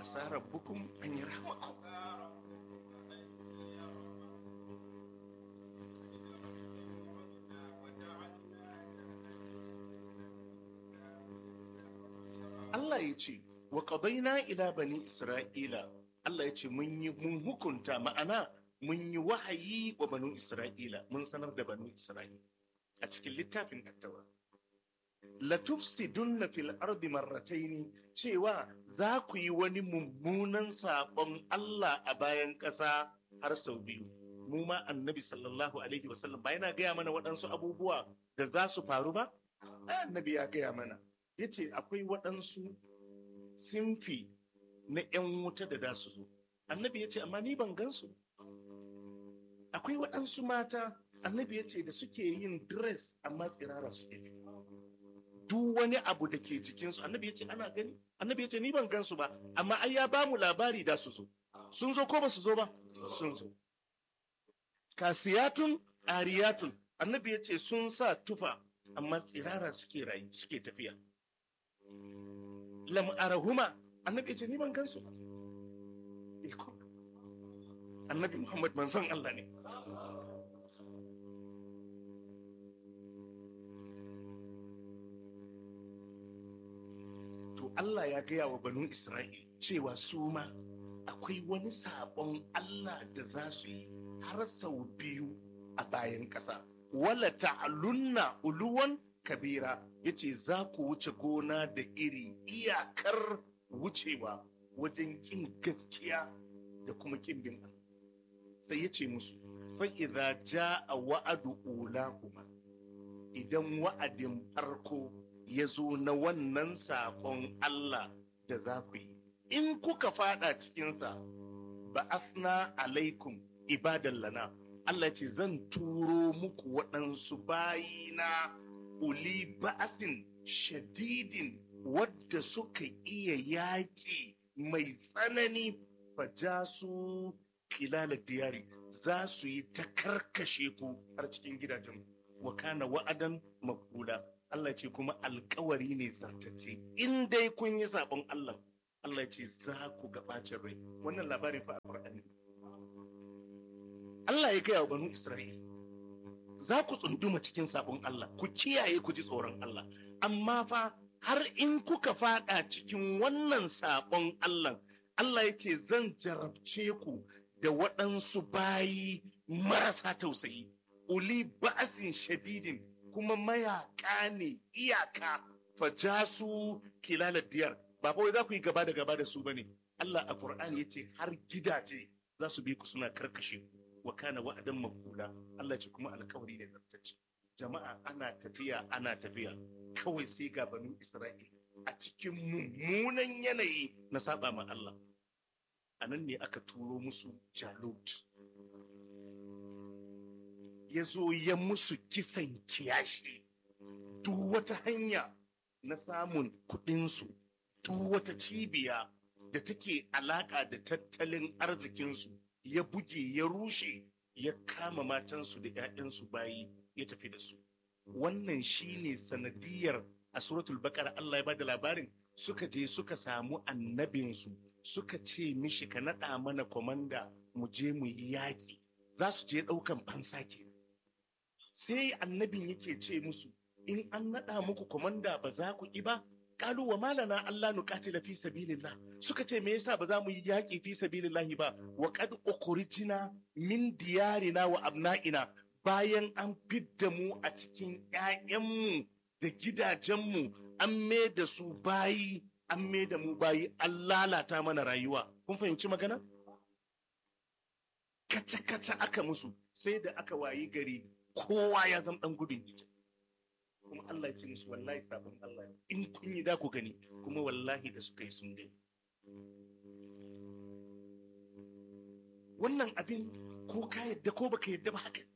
asa rabbukum an yarhamakum Allah ya ce wa qadaina ila bani isra'ila Allah ya ce mun yi mun hukunta ma'ana mun yi wahayi wa banu isra'ila mun sanar da banu isra'ila a cikin littafin attaura latufsidunna fil ardi marrataini cewa za ku yi wani mummunan saƙon Allah a bayan ƙasa har sau biyu mu ma annabi sallallahu alaihi wasallam ba yana gaya mana waɗansu abubuwa da za su faru ba ai annabi ya gaya mana ya ce akwai waɗansu sinfi na 'yan wuta da za su zo annabi ya ce amma ni ban gansu akwai waɗansu mata annabi ya ce da suke yin dress amma tsirara suke duk wani abu da ke jikinsu annabi ya ce ana gani annabi ya ce ni ban gansu ba amma ai ya ba mu labari da su zo sun zo ko ba su zo ba sun zo kasiyatun ariyatun annabi ya ce sun sa tufa amma tsirara suke rayu suke tafiya lam arahuma annabi ya ce ni ban gansu ba annabi muhammad manzon Allah ne to Allah ya gaya wa banu Isra'il cewa su ma akwai wani sabon Allah da za su yi har sau biyu a bayan ƙasa. Wala ta'alunna uluwan kabira yace za ku wuce gona da iri iyakar wucewa wajen kin gaskiya da kuma kin bin Allah. Sai ya ce musu, fa'iza ja a wa'adu ulahuma idan wa'adin farko ya zo na wannan saƙon Allah da za ku yi. In kuka fada cikinsa, ba asna alaikum ibadan lana. Allah ce zan turo muku waɗansu bayina uli ba'asin shadidin wadda suka iya yaƙi mai tsanani faja su kilala diyari za su yi ta karkashe ku har cikin gidajen wa kana wa'adan makula Allah ce kuma alkawari ne zartacce in dai kun yi sabon Allah Allah ce za ku ga bacin rai wannan labarin fa alqur'ani Allah ya gaya wa banu Isra'il za ku tsunduma cikin sabon Allah ku kiyaye ku ji tsoron Allah amma fa har in kuka fada cikin wannan sabon Allah Allah ya ce zan jarabce ku da waɗansu bayi marasa tausayi uli ba'asin shadidin kuma mayaka ne iyaka fajasu kilalar diyar ba kawai za ku yi gaba da gaba da su bane Allah a Qur'ani yace har gidaje za su bi ku suna karkashe ku wa kana wa'adan maqula Allah ce kuma alkawari ne zartacce jama'a ana tafiya ana tafiya kawai sai ga banu Isra'il a cikin mummunan yanayi na saba ma Allah a nan ne aka turo musu Jalut ya zo ya musu kisan kiyashi duk wata hanya na samun kuɗinsu duk wata cibiya da take alaƙa da tattalin arzikinsu ya buge ya rushe ya kama matansu da 'ya'yansu bayi ya tafi da su wannan shine sanadiyar a suratul bakar Allah ya bada labarin suka je suka samu annabinsu suka ce mishi ka naɗa mana kwamanda mu je mu yi yaƙi za su je ɗaukan fansa kenan sai annabin yake ce musu in an naɗa muku komanda ba za ku ƙi ba kalu wa malana Allah nuqatila fi sabilillah suka ce me yasa ba za mu yi yaƙi fi sabilillah ba wa qad ukhrijna min diyarina wa abna'ina bayan an fidda mu a cikin ƴaƴanmu da gidajenmu an me da su bayi an me da mu bayi an lalata mana rayuwa kun fahimci magana kaca-kaca aka musu sai da aka wayi gari kowa ya zama ɗan gudun hijira kuma Allah ya ce musu wallahi sabon Allah in kun yi da ku gani kuma wallahi da suka yi sun gani wannan abin ko ka yadda ko baka yadda ba haka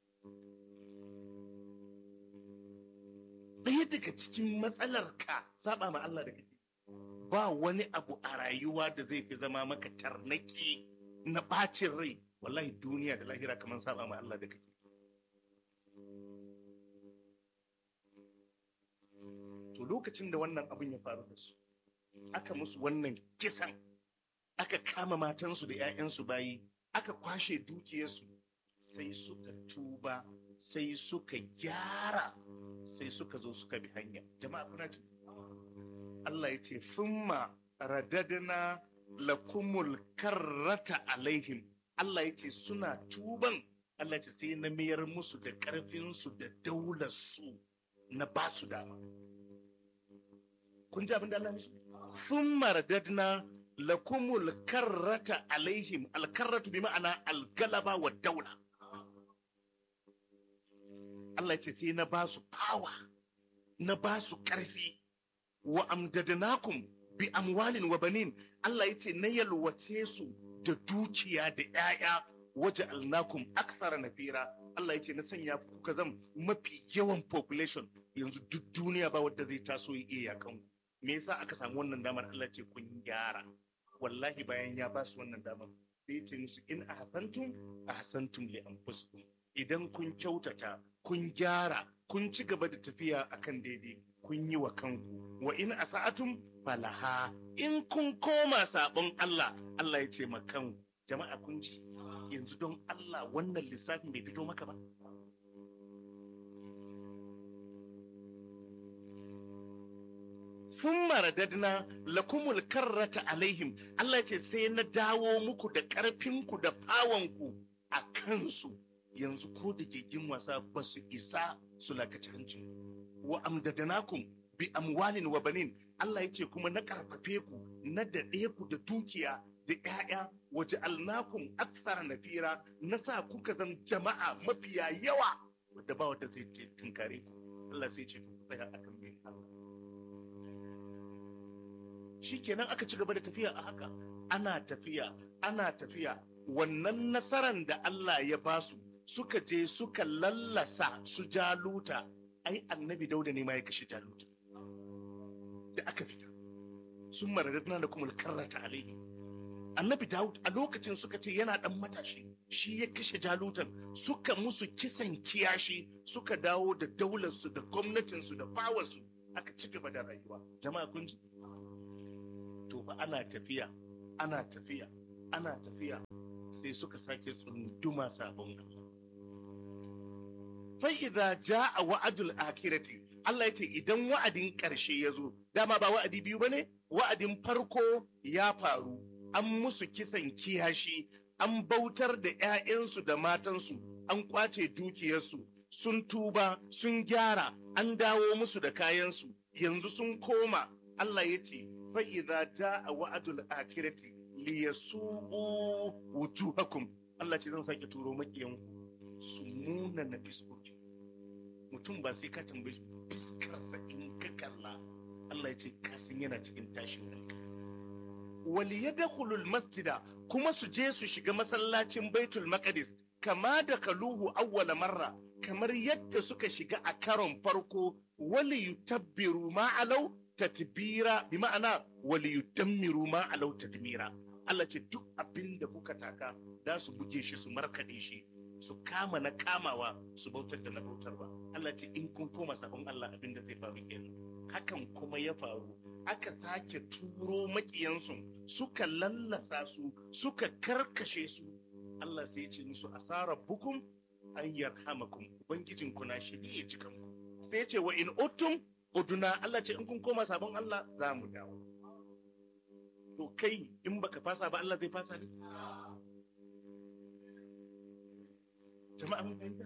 ɗaya daga cikin matsalar ka saba ma Allah da kake ba wani abu a rayuwa da zai fi zama maka tarnaki na ɓacin rai wallahi duniya da lahira kamar saba ma Allah da kake to lokacin da wannan abin ya faru da su aka musu wannan kisan aka kama matansu da 'ya'yansu bayi aka kwashe dukiyarsu sai suka tuba sai suka gyara sai suka zo suka bi hanya jama'a kuna ji Allah ya ce thumma radadna lakumul karrata alaihim Allah ya ce suna tuban Allah ya ce sai na mayar musu da ƙarfinsu da daularsu na ba su dama kun ji abin da Allah ya musu thumma radadna lakumul karrata alaihim alkarratu bi ma'ana algalaba wa daula Allah ce sai na ba su power na ba su ƙarfi wa amdadnakum bi amwalin wa banin Allah ya ce na yalwace su da dukiya da ‘ya'ya waje alnakum aksara nafira Allah ya ce na sanya kuka zam mafi yawan population yanzu duk duniya ba wadda zai taso ya iya yakan me yasa aka samu wannan damar Allah ce kun gyara wallahi bayan ya ba su wannan damar sai ya ce musu in ahsantum ahsantum li anfusikum idan kun kyautata kun gyara kun ci gaba da tafiya akan daidai kun yi wa kanku wa in asa'atum falaha in kun koma sabon Allah Allah ya ce makan jama'a kun ji yanzu don Allah wannan lissafin bai fito maka ba sun maradadna lakumul karrata alaihim Allah ya ce sai na dawo muku da ƙarfinku da fawanku a kansu yanzu ko da gigin wasa ba su isa su lakaci hancin wa amdadanakum bi amwalin wa banin Allah ya ce kuma na karfafe ku na daɗe ku da dukiya da ƴaƴa waje alnakum aksara nafira na sa kuka zan jama'a mafiya yawa da ba wanda zai tunkare ku Allah sai ce ku tsaya akan bin Allah shikenan aka ci gaba da tafiya a haka ana tafiya ana tafiya wannan nasaran da Allah ya basu suka je suka lallasa su jaluta ai annabi dauda ne ma ya kashe jaluta da aka fita sun maradadna da kuma karrata alaihi annabi dawud a lokacin suka ce yana dan matashi shi ya kashe jalutan suka musu kisan kiyashi suka dawo da daularsu da gwamnatinsu da fawarsu aka ci gaba da rayuwa jama'a kun ji to ba ana tafiya ana tafiya ana tafiya sai suka sake tsunduma sabon Allah fa'iza ja a wa'adul akirati Allah ya ce idan wa'adin ƙarshe ya zo dama ba wa'adi biyu ba ne wa'adin farko ya faru an musu kisan kiyashi an bautar da ‘ya'yansu da matansu an kwace dukiyarsu sun tuba sun gyara an dawo musu da kayansu yanzu sun koma Allah ya ce fa'iza ja a wa'adul akirati liyasu'u wujuhakum Allah ce zan sake turo maƙiyanku su nuna na fiskoki mutum ba sai ka tambayi fiskarsa in ka kalla Allah ya ce kasan yana cikin tashin hankali wali yadkhulul masjida kuma su je su shiga masallacin baitul maqdis kama da kaluhu awwala marra kamar yadda suka shiga a karon farko wali yutabbiru ma alau tatbira bi ma'ana wali yudammiru ma alau tadmira Allah ce duk abin da kuka taka za su buge shi su markaɗe shi su kama na kamawa su bautar da na bautarwa Allah ce in kun koma sabon Allah abin da zai faru kenan hakan kuma ya faru aka sake turo makiyansu suka lallasa su suka karkashe su Allah sai ya ce musu asara bukum an yarhamakum ubangijin ku na shi ya jikan ku sai ya ce wa in utum uduna Allah ce in kun koma sabon Allah za mu dawo to kai in baka fasa ba Allah zai fasa ne jama'a mun fahimta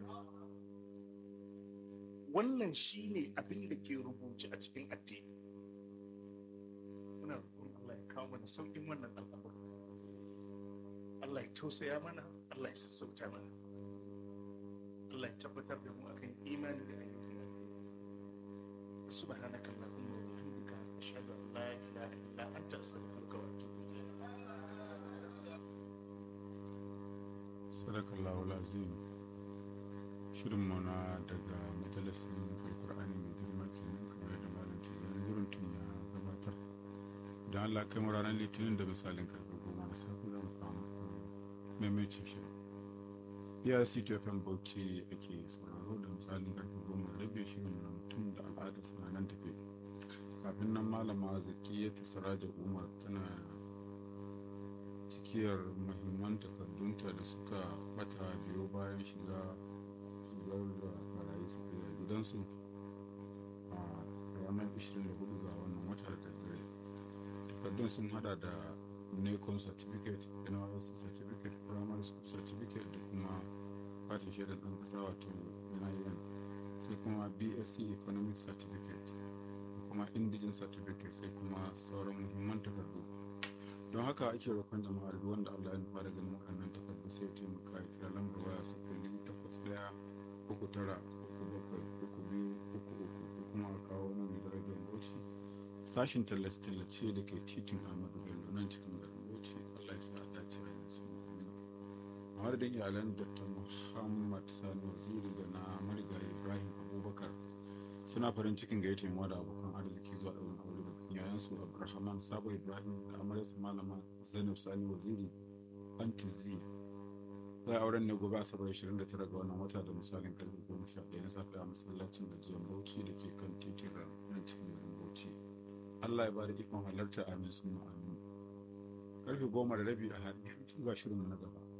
wannan shine abin da ke rubuce a cikin addini muna roƙon Allah ya kawo mana sauƙin wannan al'amari Allah ya tausaya mana Allah ya sassauta mana Allah ya tabbatar da mu akan imani da ayyukan subhanaka allahumma wa bihamdika ashhadu an la ilaha illa anta astaghfiruka wa atubu sadakallahu azim shirinmu na daga majalisin alkur'ani mai girma kenan kamar yadda malam tijjani gurin tun ya gabatar don allah kai mu ranar litinin da misalin karfe goma da safe zan kawo maimacin shirin ya city fm bauchi ake sauraro da misalin karfe goma da rabe shirin na mutum da al'ada suna nan tafe kafin nan malama zaki ya ta saraja umar tana rakiyar mahimman takardunta da suka bata biyo bayan shiga shigar da barayi suka yi a gidansu a ranar 24 ga wannan wata da daddare takardun sun hada da necon certificate nysc certificate primary school certificate da kuma katin shaidar ɗan ƙasa wato nin sai kuma bsc economic certificate da kuma indigen certificate sai kuma sauran muhimman takardu don haka ake roƙon jama'a da wanda allah ya nufa da ganin waɗannan takardu sai ya taimaka ya kira lambar waya sifili takwas ɗaya uku tara uku bakwai uku biyu uku uku ko kuma a kawo nan da radiyon bauchi sashin tallace-tallace da ke titin ahmadu bello nan cikin garin bauchi allah ya sa a dace a yanzu a madadin iyalan dr muhammad sani waziri da na marigayi ibrahim abubakar suna farin cikin gayyata yawa da abokan arziki zuwa ɗaurin aure da bikin yayansu abdulrahman sabo ibrahim da amaryarsa malama zainab sani waziri antizi za a auren ne gobe asabar 29 ga wannan wata da misalin karfe 11 na safe a masallacin gajiyar bauchi da ke kan titin nan cikin garin bauchi allah ya ba da ikon halarta amin sun amin karfe goma da rabi a haɗe ga shirin na gaba